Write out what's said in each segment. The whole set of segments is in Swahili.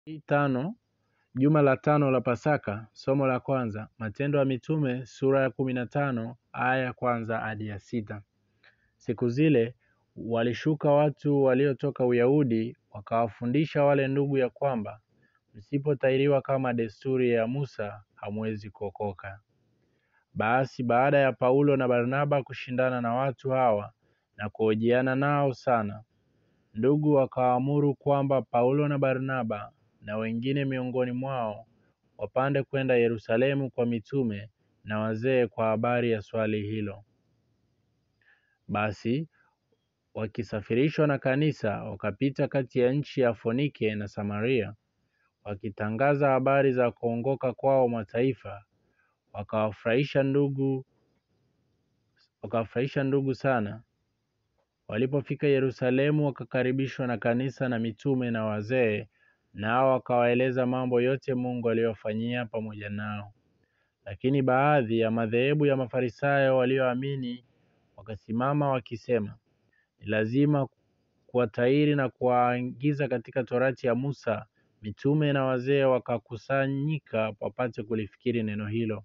Hii tano juma la tano la Pasaka, somo la kwanza, Matendo ya Mitume sura ya kumi na tano aya ya kwanza hadi ya sita. Siku zile walishuka watu waliotoka Uyahudi wakawafundisha wale ndugu ya kwamba msipotahiriwa kama desturi ya Musa hamwezi kuokoka. Basi baada ya Paulo na Barnaba kushindana na watu hawa na kuhojiana nao sana, ndugu wakaamuru kwamba Paulo na Barnaba na wengine miongoni mwao wapande kwenda Yerusalemu kwa mitume na wazee kwa habari ya swali hilo. Basi wakisafirishwa na kanisa wakapita kati ya nchi ya Fonike na Samaria, wakitangaza habari za kuongoka kwao mataifa, wakawafurahisha ndugu wakawafurahisha ndugu sana. Walipofika Yerusalemu, wakakaribishwa na kanisa na mitume na wazee, nao wakawaeleza mambo yote Mungu aliyofanyia pamoja nao. Lakini baadhi ya madhehebu ya Mafarisayo walioamini wakasimama wakisema, ni lazima kuwatahiri na kuwaingiza katika torati ya Musa. Mitume na wazee wakakusanyika wapate kulifikiri neno hilo.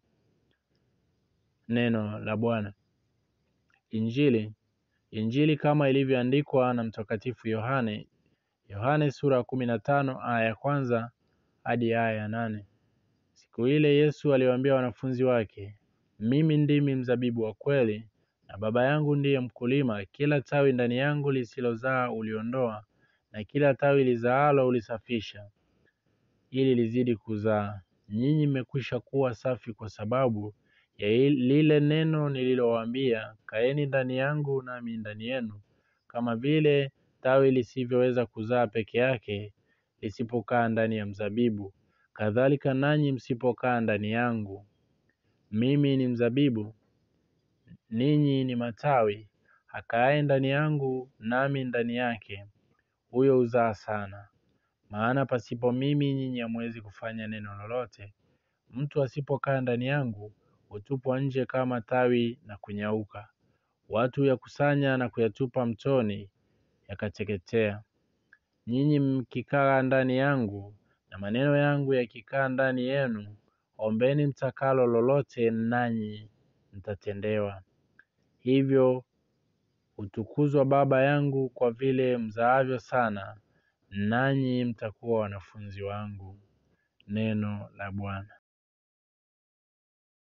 Neno la Bwana. Injili Injili kama ilivyoandikwa na Mtakatifu Yohane. Yohane sura ya kumi na tano aya ya kwanza hadi aya ya nane. Siku ile Yesu aliwaambia wanafunzi wake, mimi ndimi mzabibu wa kweli na Baba yangu ndiye mkulima. Kila tawi ndani yangu lisilozaa uliondoa, na kila tawi lizaalo ulisafisha, ili lizidi kuzaa. Nyinyi mmekwisha kuwa safi kwa sababu ya lile neno nililowaambia. Kaeni ndani yangu, nami ndani yenu. Kama vile tawi lisivyoweza kuzaa peke yake lisipokaa ndani ya mzabibu, kadhalika nanyi msipokaa ndani yangu. Mimi ni mzabibu, ninyi ni matawi. Akaaye ndani yangu, nami ndani yake, huyo huzaa sana, maana pasipo mimi nyinyi hamwezi kufanya neno lolote. Mtu asipokaa ndani yangu hutupwa nje kama tawi na kunyauka. Watu huyakusanya na kuyatupa mtoni, yakateketea. Nyinyi mkikaa ndani yangu na maneno yangu yakikaa ndani yenu, ombeni mtakalo lolote, nanyi mtatendewa. Hivyo hutukuzwa Baba yangu kwa vile mzaavyo sana, nanyi mtakuwa wanafunzi wangu. Neno la Bwana.